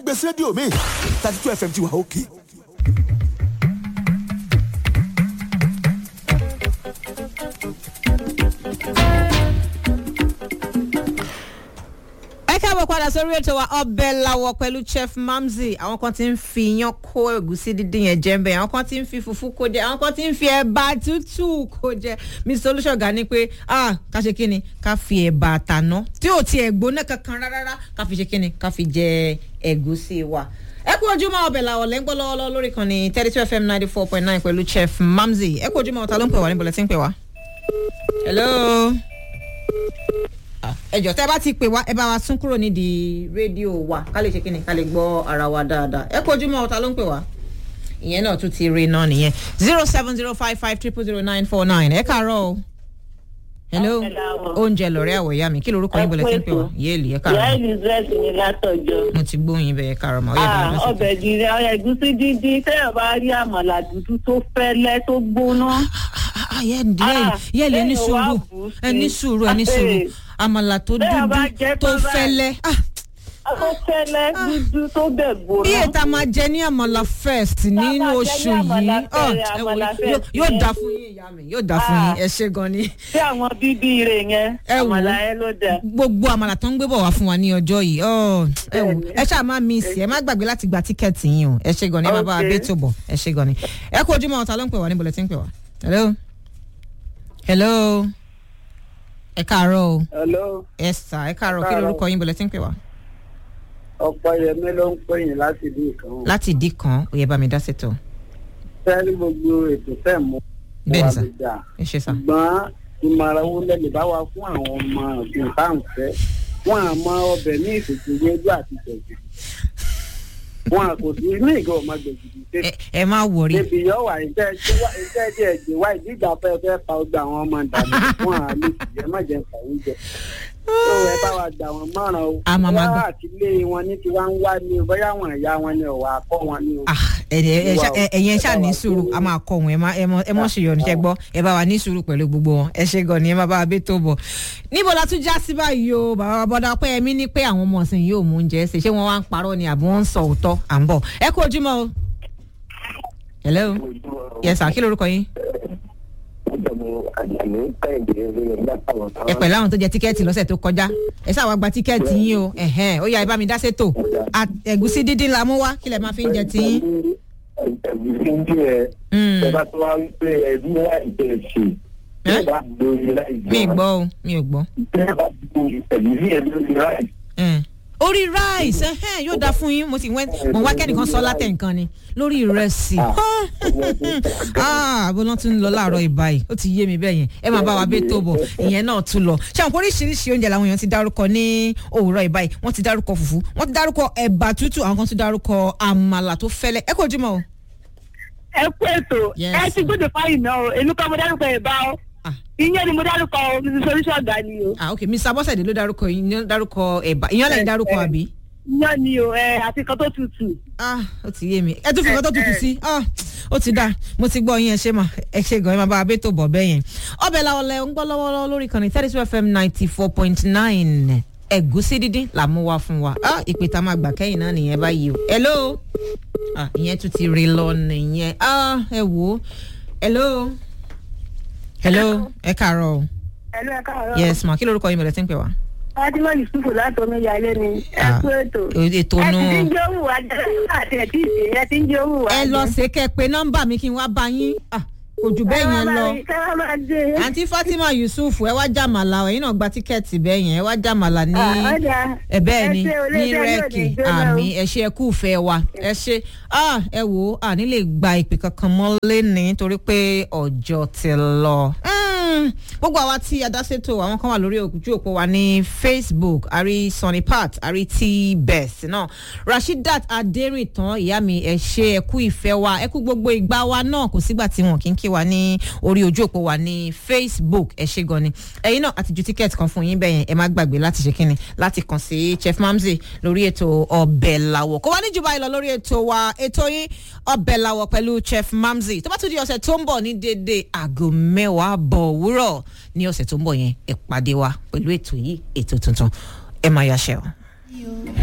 gbé sí rédíò mi thirty two fm ti wà òkè. ẹ káàbọ̀ padà sórí ètò wa ọbẹ̀ làwọ̀ pẹ̀lú chef mamzi àwọn kan ti ń fi iyán kó ẹ̀gúsí dídín yẹn jẹ́ mbẹ́ àwọn kan ti ń fi fùfú kó jẹ àwọn kan ti ń fi ẹ̀bà tútù kó jẹ mr olùṣọ́gà ní pé ah ká ṣe kíni ká fi ẹ̀bà àtàná tí ò tiẹ̀ gbóná kankan rárá ká fi ṣe kíni ká fi jẹ ẹ̀gúsí wa ẹ kú ojúmọ́ ọbẹ̀ làwọ̀ lẹ́ńgbọ́ lọ́wọ́lọ́wọ́ lórí kan ní thirty two fm ninety four point nine pẹ̀lú chef mamzi ẹ kú ojúmọ́ ọ̀tá ló ń pè wá níbo lẹ ti ń pè wá. hello ẹjọ tẹ bá ti pè wá ẹ bá wa sún kúrò nídìí rédíò wa ká lè ṣe kí ni ká lè gbọ́ ara wa dáadáa ẹ kó ojúmọ́ ọ̀tá ló ń pè wá ìyẹn náà tún ti rí náà nìyẹn zero seven zero five five triple zero nine four nine ẹ kàárọ̀ o hello oúnjẹ lọ̀rẹ́ àwọ̀ ìyá mi kí lorúkọ yín bọ̀lẹ̀ tí ń pè wá yéèlì ẹ ìyá kàárọ̀ elizabeth ní látọjọ. mo ti gbóyin bẹ́ẹ̀ káàrọ̀ mọ́ ọ̀yẹ́ Ah, bẹ̀rẹ̀ lọ́sẹ̀ ọbẹ̀ gírí ẹ̀gúsí dídí téèyàn bá rí àmàlà dúdú tó fẹ́lẹ́ tó gbóná. yẹ́ẹ̀lì ẹ ní Ah, sùúrù bẹ́ẹ̀ wá bù ú sí. ẹ ní sùúrù ẹ ní sùúrù Eh. àmàlà tó Bẹ́ẹ̀ bá dúdú jẹ́ tó tán báyìí. fẹ́lẹ́ ah tó fẹ́lẹ́ dúdú tó bẹ̀ gbóná. bí ètò máa jẹ ní àmàlà first nínú máa jẹ ní oṣù àmàlà yìí ọ, fẹ́rẹ̀, ẹ wò, àmàlà yóò- first yóò yẹn. dá fún yín ìyá mi yóò dá fún Ah. yín ẹ ṣe gan ni tí àwọn bíbí rẹ̀ yẹn Ẹ wò. àmàlà yẹn ló dẹ̀. gbogbo àmàlà tó ń gbé bọ̀ wá fún wa ní ọjọ́ yìí ọ, ẹ wò ẹ ṣáà má mi sí ẹ má gbàgbé láti gba tíkẹ́ẹ̀tì yín o ẹ ṣe gan ni ẹ má bá wa Okay. bẹ́ẹ̀ tó bọ̀ ẹ ṣe gan ni ẹ kú ojúmọ́ ọ̀tá ló ń pè wá níbo lẹ ti ń pè wá hello hello ẹ káàárọ̀ o hello ẹ sà ẹ káàárọ̀ kí Káàárọ̀. lorúkọ yín bọ̀ lẹ ti ń pè wá ọ̀pọ̀ yẹmí ló ń pè yín láti ìlú ìkan láti ìdí kan ó yẹ bá mi dá sètò fẹ́ẹ́rí gbogbo ètò fẹ́ mú Bẹ́ẹ̀ ni sà. lè dà ẹ ṣe sà ṣùgbọ́n ìmọ̀ràn wo lẹ lè bá wa fún àwọn ọmọ ọ̀gbìn tá à ń fẹ́ wọn à mọ ọbẹ̀ ní ìfòkè yẹjú àti gbẹ̀gìdì wọn à kò sí ní ìgbà ọmọ gbẹ̀gìdì ṣe ẹ ẹ má wọrí débi yọ wà ìjẹ́ ìjẹ́ díẹ̀ jẹ́ wá ìdígbà fẹ́ fẹ́ pa ọgbà àwọn ọmọ ìdàgbà wọn à lè jẹ́ má jẹ́ fàwọn jẹ tó ẹ bá wa gbà wọn mọ́ràn o A máa máa gbà. bóyá àtìlé wọn ní tiwa ń wá ní o bóyá àwọn ìyá wọn ni ọ̀wà akọ́ wọn ní o. Ah, ẹ- ẹ- ẹ- Ìwà o. ẹ- ẹ̀yin ẹ ṣáà Ẹ bá ní wa sùúrù ṣe a máa kọ wọn ẹ má ẹ mọ ẹ mọ ṣe yọ níṣẹ gbọ ẹ bá wa ní sùúrù pẹ̀lú gbogbo wọn ẹ ṣe gan ni ẹ má bá wa bẹ tó bọ. níbo la tún já sí báyìí o bàbá wa bọ́dá pé ẹmí ní pé àwọn ọmọ ọ̀sìn yóò mú oúnjẹ ṣe ṣé wọ́n wá ń parọ́ ni àbí wọ́n ń sọ òótọ́ à ń bọ̀ ẹ kú ojúmọ́ o. hello yes sir kí lorúkọ yín ẹ pẹ̀lú àwọn tó jẹ tíkẹ́ẹ̀tì lọ́sẹ̀ tó kọjá ẹ ṣáà wá gba tíkẹ́ẹ̀tì yín o ẹ̀hẹ́n ó yá ẹ bá mi dá sétò À- ẹ̀gúsí dídín la mú wá kí lẹ máa fi ń jẹ tiyín. ẹ̀gúsí ń jẹ́ Mm. ẹ bá tó wá ń pè ẹ ní láìpẹ́ ṣe Eh? ẹ bá lórí láì mi ì gbọ́ o mi ò gbọ́. ẹ bá lórí ẹ̀gúsí ẹ lórí láì Mm. orí rice ẹhẹn yóò dáa fún yín mo sì wẹ́ mo wá kẹ́nìkan sọ látẹ̀ nǹkan ni lórí ìrẹsì ah bó lọ́n tún ń lọ láàárọ̀ ìbáyìí ó ti yé mi bẹ́ẹ̀ yẹn ẹ máa bá wa bẹ́ẹ̀ tó bọ̀ ìyẹn náà tún lọ ṣé àwọn oríṣiríṣi oúnjẹ làwọn èèyàn ti dárúkọ ní òwúrọ̀ ìbáyìí wọ́n ti dárúkọ fùfú wọ́n ti dárúkọ ẹ̀bà tútù àwọn kan tún dárúkọ àmàlà tó fẹ́lẹ́ ẹ kò jùmọ̀ o. ẹ kú ètò Yes, ẹ ti sir. gbọ́dọ̀ fáyìn náà o èmi kan mo dárúkọ ìbá o Ah. ìyẹn ni mo dárúkọ o mrs oríṣọ̀gá ni o ah ok mr bọ́sẹ̀dé ló dárúkọ yín ló dárúkọ ẹ̀bà ìyẹn lẹ́yìn dárúkọ Eh, eh. àbí. ìyẹn ni o ẹ àti kan tó tutù. ah ó ti yé mi ẹ tún fi nǹkan tó tutù sí ah ó ti dáa mo ti gbọ́ yín ẹ ṣe mà ẹ ṣe gan ẹ máa bá abẹ́ tó bọ̀ bẹ́ẹ̀ yẹn ọbẹ̀ làwọn lẹ ń gbọ́ lọ́wọ́lọ́wọ́ lórí kan ní thirty two fm ninety four point nine ẹ̀gúsí dídín là mú wá fún wa ah ìpè tá a máa gbà kẹ́yìn náà nìyẹn báyìí o hello ah ìyẹn tún ti rí lọ nìyẹn ah ẹ wò ó hello hello ẹ kàárọ̀ o ẹlú ẹ káàárọ̀. yes ma kí lorúkọ yín bẹ̀rẹ̀ tí ń pè wá. fatima yusufu láti omi ìyáálé ni ẹ Ah, kú ètò. ètò ẹ nù. ti ń jẹ́ òwú wa jẹ́ àti ẹ̀ tí ì ṣe ẹ ti ń jẹ́ òwú wa ẹ lọ ṣe kẹ́ ẹ pé nọ́mbà mi kí n wá bá yín ah kò jù bẹ́ẹ̀ yẹn lọ. kẹ́wọ́n máa dé. àǹtí fatima yusuf ẹ wá jàmàlà ẹ̀yin náà gba tíkẹ́ẹ̀tì bẹ́ẹ̀ yẹn ẹ wá jàmàlà ní Ah, ọ̀dà. ẹ bẹ́ẹ̀ ni Ẹ ṣé o, ní iléeṣẹ́ yóò rẹ́ẹ̀kì ní jóná o. àmì ẹ ṣe ẹ kú ìfẹ́ wa ẹ ṣe ah ẹ wò ó à nílè gba ìpè kankan mọ́ lẹ́ni torí pé ọjọ́ ti lọ. Mm, gbogbo àwa tí adásètò àwọn kan wà lórí ojú òpó wa ní facebook àrí sunny pat àrí t best náà rasheedat aderintan ìyá mi ẹ ṣe ẹ kú ìfẹ́ wa ẹ kú gbogbo ìgbà wa náà kò sígbà tí wọn kì í kí wa ní orí ojú òpó wa ní facebook ẹ ṣe gan ni ẹyin náà àti ju tíkẹ́ẹ̀tì kan fún yín bẹ́ẹ̀ yẹn ẹ má gbàgbé láti ṣe kínni láti kàn sí chef mamzi lórí ètò ọbẹ̀ làwọ̀ kó wá ní jù báyìí lọ lórí ètò wa ètò yín ọbẹ̀ làwọ̀ pẹ̀lú chef mamzi tó bá tún di ọ̀sẹ̀ tó ń bọ̀ ní dédé aago mẹ́wàá bọ̀ òwúrọ̀ ní ọ̀sẹ̀ tó ń bọ̀ yẹn ẹ pàdé wa pẹ̀lú ètò yìí ètò tuntun ẹ máa yàṣẹ́ o.